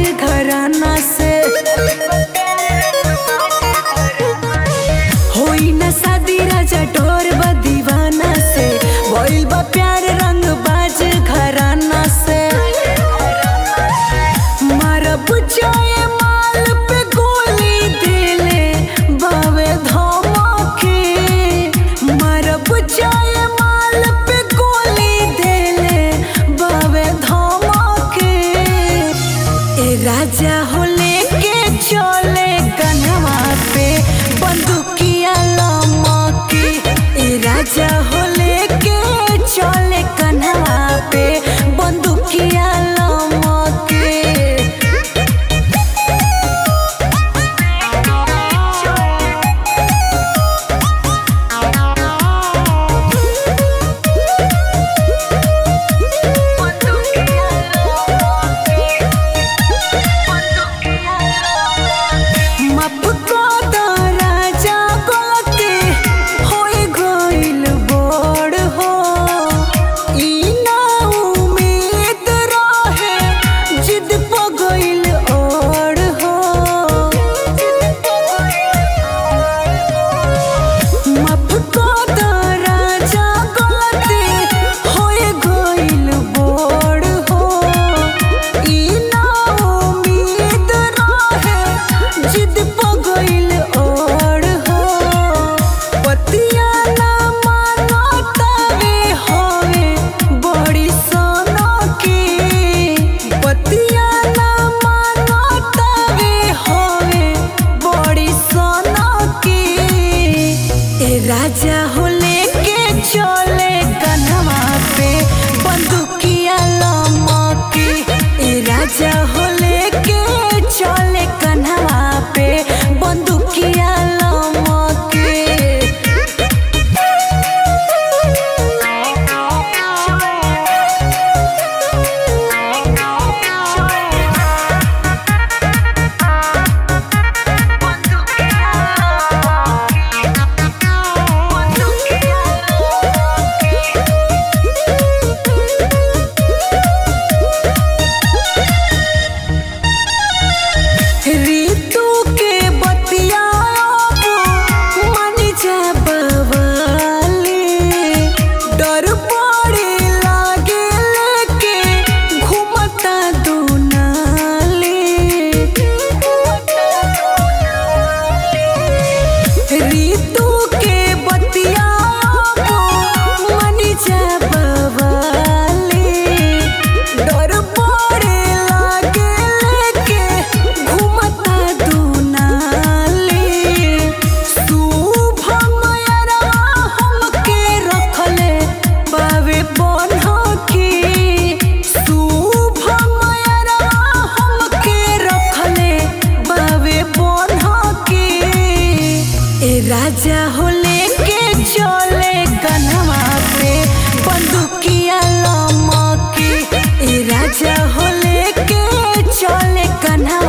घराना से होई न शादी राजा टोर बा दीवाना से भइल बा प्यार रंग बाज घराना से मारब जाए माल पे गोली दिले बावे धमके मारब जाए माल पे गोली दिले बावे धमके ए राजा हो लेके चले कन्हवा पे बंदूकिया लमके ए राजा हो लेके चले कन्हवा पे बंदूकिया लमके माफ कर द राजा गलती होई गइल बड़ हो ई ना उम्मीद रहे जिद प गइल और हो माफ कर द राजा गलती होई गइल बड़ हो ई ना उम्मीद रहे जिद प गइल और हो पतिया ना मानो तवे होवे बड़ी सोनो की पतिया ना मानो तवे होवे बड़ी सोनो की ए राजा हो लेके चले कन्हवा पे बंदूकिया लमके ए राजा हो लेके चले कन्हवा पे बंदूकिया लमके ऋतु के बतियाब मन जा बवाले डर पड़े लागे लेके घूमता दुनाले ऋतु के बतियाब मन जा बवाले डर पड़े लागे लेके घूमता दुनाले शुभम यरवा हमके रखले बावे बनहकी शुभम यरवा हमके रखले बावे बनहकी ए राजा हो लेके चले कन्हवा पे बंदूकिया लमके ए राजा हो लेके चले कन्हवा